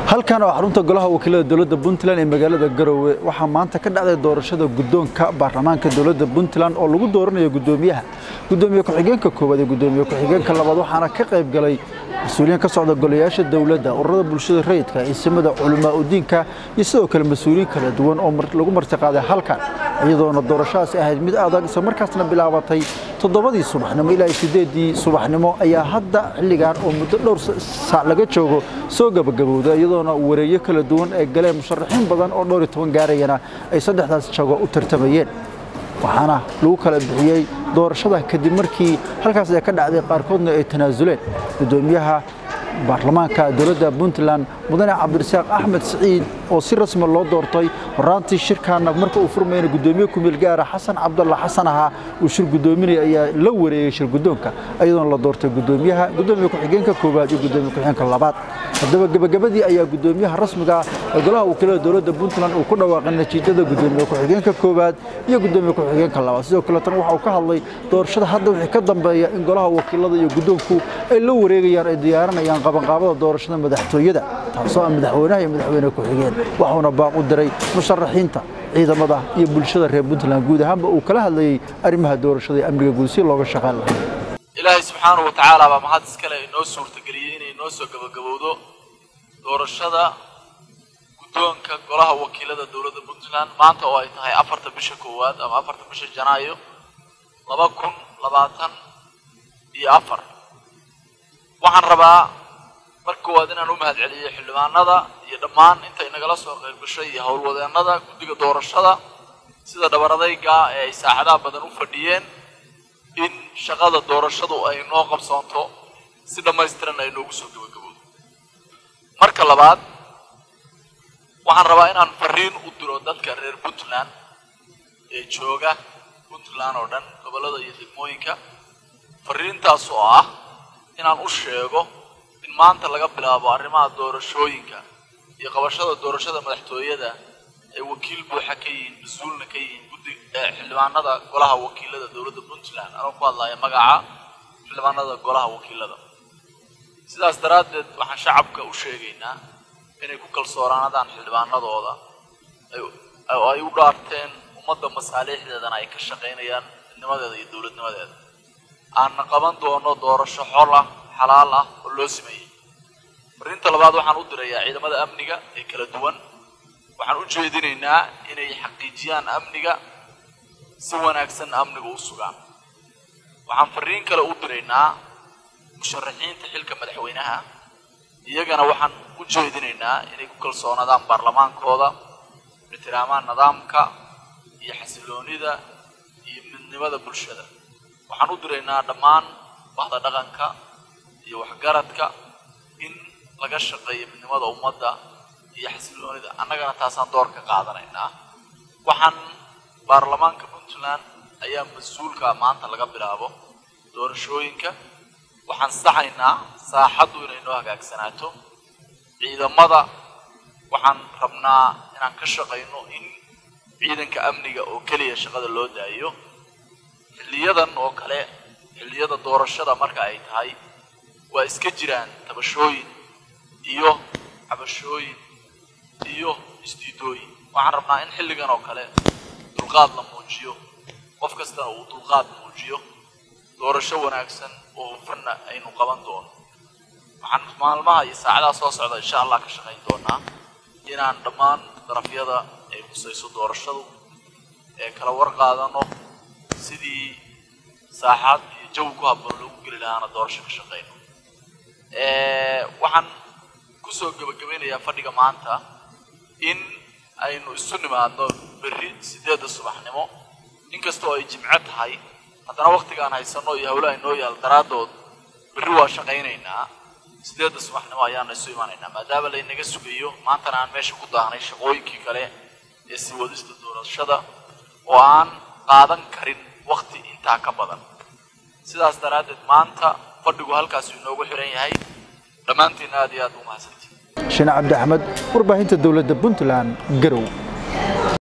halkan oo xarunta golaha wakiilada dowladda puntland ee magaalada garowe waxaa maanta ka dhacday doorashada guddoonka baarlamaanka dowladda puntland oo lagu dooranayo guddoomiyaha guddoomiye ku-xigeenka koowaad ee guddoomiye ku-xigeenka labaad waxaana ka qayb galay mas-uuliyiin ka socda golayaasha dowladda ururada bulshada rayidka ciisimada culamaa udiinka iyo sidoo kale mas-uuliyiin kala duwan oo lagu martiqaaday halkan iyadoona doorashadaasi ahayd mid adag isla markaasna bilaabatay toddobadii subaxnimo ilaa sideedii subaxnimo ayaa hadda xilligan oo muddo dhowr saac laga joogo soo gabagabowda iyadoona wareegyo kala duwan ay galeen musharaxiin badan oo dhowr iyo toban gaarayana ay saddexdaas jago u tartamayeen waxaana lagu kala bixiyey doorashada kadib markii halkaas ay ka dhacday qaarkoodna ay tanaasuleen guddoomiyaha baarlamaanka dowladda puntland mudane cabdirasaaq axmed siciid oo si rasmi loo doortay horaantii shirkaana marka uu furmayna guddoomiye kumeel gaara xasan cabdalla xasan ahaa uu shir guddoominaya ayaa la wareegay shir guddoonka iyadoona la doortay guddoomiyaha guddoomiye ku-xigeenka koowaad iyo guddoomiye ku-xigeenka labaad haddaba gebagabadii ayaa guddoomiyaha rasmiga ee golaha wakiilada dowladda puntland uu ku dhawaaqay natiijada guddoomiye ku-xigeenka koowaad iyo guddoomiye ku-xigeenka labaad sidoo kale tan waxa uu ka hadlay doorashada hadda wixii ka dambeeya in golaha wakiilada iyo guddoonku ay la wareegayaan ay diyaarinayaan qabanqaabada doorashada madaxtooyada taasoo ah madaxweynaha iyo madaxweyne ku-xigeen waxuuna baaq u diray musharaxiinta ciidamada iyo bulshada reer puntland guud ahaanba uu kala hadlayey arrimaha doorashada iyo amniga guud si looga shaqayn lahaa ilaahay subxaanahu wa tacaala baa mahad iskale inoo suurtageliyey inay noo soo gabagabowdo doorashada guddoonka golaha wakiilada dowladda puntland maanta oo ay tahay afarta bisha koowaad ama afarta bisha janaayo laba kun labaatan iyo afar waxaan rabaa marka koowaad inaan u mahad celiyey xildhibaanada iyo dhammaan intay nagala soo qayb gashay iyo howlwadeennada guddiga doorashada sida dhabaradayga ee ay saacadaha badan u fadhiyeen in shaqada doorashadu ay noo qabsoonto si dhammaystiran ay noogu soo gabagabowdo marka labaad waxaan rabaa inaan fariin u diro dadka reer puntland ee jooga puntland oo dhan gobollada iyo degmooyinka fariintaas oo ah inaan u sheego in maanta laga bilaabo arrimaha doorashooyinka iyo qabashada doorashada madaxtooyada ay wakiil buuxa ka yihiin mas-uulna ka yihiin guddi xildhibaanada golaha wakiilada dowladda puntland anoo ku hadlaya magaca xildhibaanada golaha wakiilada sidaas daraaddeed waxaan shacabka u sheegaynaa inay ku kalsoonaanadaan xildhibaanadooda oo ay u dhaarteen ummadda masaaliixdeedana ay ka shaqaynayaan midnimadeeda iyo dowladnimadeeda aanna qaban doono doorasho xol ah xalaal ah oo loo sameeyey fariinta labaad waxaan u dirayaa ciidamada amniga ee kala duwan waxaan u jeedinaynaa inay xaqiijiyaan amniga si wanaagsan amniga u sugaan waxaan fariin kale u diraynaa musharaxiinta xilka madaxweynaha iyagana waxaan u jeedinaynaa inay ku kalsoonaadaan baarlamaankooda ixtiraamaan nidaamka iyo xasiloonida iyo midnimada bulshada waxaan u diraynaa dhammaan bahda dhaqanka iyo waxgaradka in laga shaqeeyo midnimada ummadda iyo xasiloonida annagana taasaan door ka qaadanaynaa waxaan baarlamaanka puntland ayaa mas-uulka maanta laga bilaabo doorashooyinka waxaan saxaynaa saaxaddu inay noo hagaagsanaato ciidamada waxaan rabnaa inaan ka shaqayno in ciidanka amniga oo keliya shaqada loo daayo xilliyadan oo kale xilliyada doorashada marka ay tahay waa iska jiraan tabashooyin iyo cabashooyin iyo isdiidooyin waxaan rabnaa in xilligan oo kale dulqaad la muujiyo qof kastana uu dulqaad muujiyo doorasho wanaagsan oo hufanna aynu qaban doono waxaan maalmaha iyo saacadaha soo socda insha allah ka shaqayn doonaa inaan dhammaan darafyada ay khusayso doorashadu ee kala war qaadano sidii saaxaad iyo jawi ku habboon loogu geli lahaana doorasho ka shaqayno waxaan kusoo gebagabaynayaa fadhiga maanta in aynu isu nimaadno berri sideedda subaxnimo inkastoo ay jimco tahay haddana waktigaan haysano iyo hawlaha inoo yaal daraaddood berri waa shaqaynaynaa sideedda subaxnimo ayaana isu imanaynaa maadaama laynaga sugayo maantana aan meesha ku daahnay shaqooyinkii kale ee sii wadista doorashada oo aan qaadan karin wakti intaa ka badan sidaas daraaddeed maanta fadhigu halkaasuu inoogu xiran yahay dhammaantiin aad iyo aad u mahadsantii shine cabdi axmed warbaahinta dowladda puntland garow